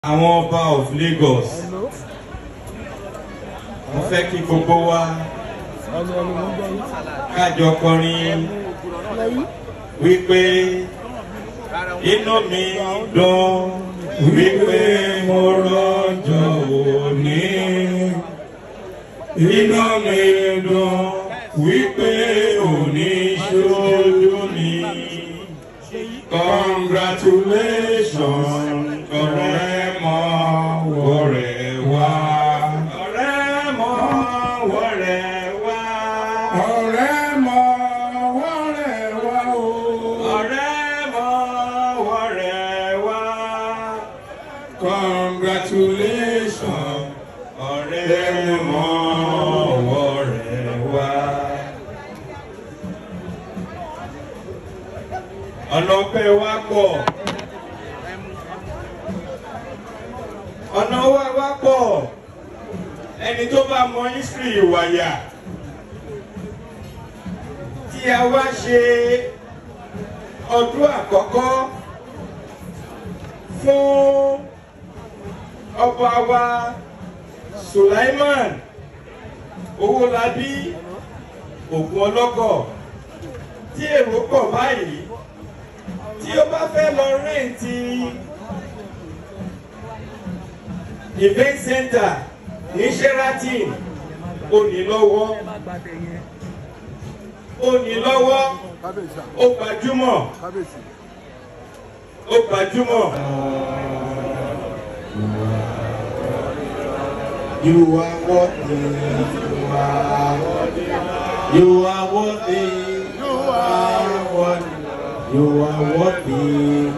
àwọn ọba of Lagos mo fẹ́ kí gbogbo wa kájọ kọrin wípé inú mi dùn wípé mo rọ́jò òní inú mi dùn wípé òní ṣojú mi congratulations ọ̀rẹ́ mọ́ wọ̀rẹ́ wá. ọ̀rẹ́ mọ́ wọ̀rẹ́ wá. ọ̀rẹ́ mọ̀ wọ́rẹ̀ wá o. ọ̀rẹ́ mọ́ wọ̀rẹ́ wá. congratulations. ọ̀rẹ́ mọ́ wọ̀rẹ́ wá. ọ̀nà ọpẹ́ wa pọ̀. ọ̀nà wa wá pọ̀ ẹni tó bá mọ history ìwàyà tí a wá ṣe ọdún àkọ́kọ́ fún ọba wa Sulaiman Owólabí Ògún ọlọ́kọ̀ tí èrò pọ̀ báyìí tí ó bá fẹ́ lọ rẹ́ǹtì event center ní Sheraton ó ní lọ́wọ́ ó ní lọ́wọ́ ó gbajúmọ̀ ó gbajúmọ̀. You are worthy. You are worthy. You are worthy. You are worthy. You are worthy.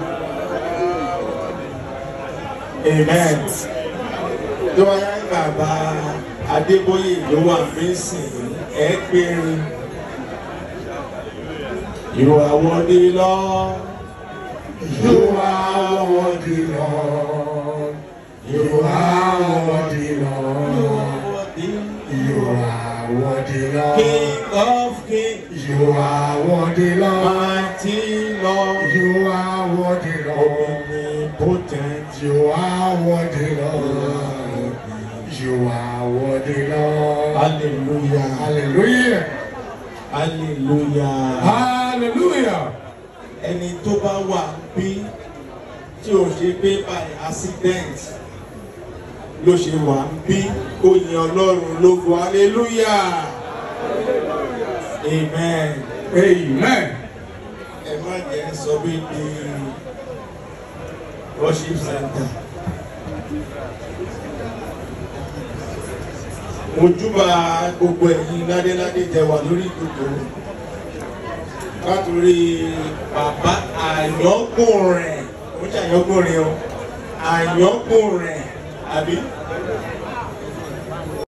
Amen. Tó wáyé bàbá Adébóyè ló wà fínsìn ẹ péré. You are worthy Lord. You are worthy Lord. You are worthy Lord. You are worthy Lord. King of kings, You are worthy Lord. mighty Lord, You are worthy Lord. omnipotent. You are worthy Lord. You are worthy Lord. Hallelujah. Hallelujah. Hallelujah. Hallelujah. Ẹni tó bá wà bí tí ò ṣe pé by accident ló ṣe wà bí ó yin Ọlọ́run lógo. Hallelujah. Amen. Amen. Ẹ má jẹ́ sọ bí di worship center. Mojúbà gbogbo ẹ̀yin ládéládé tẹ wà lórí ìdòdò. Látòrí bàbá àyọ́kùnrin, ó ṣe àyọ́kùnrin o, àyọ́kùnrin, àbí?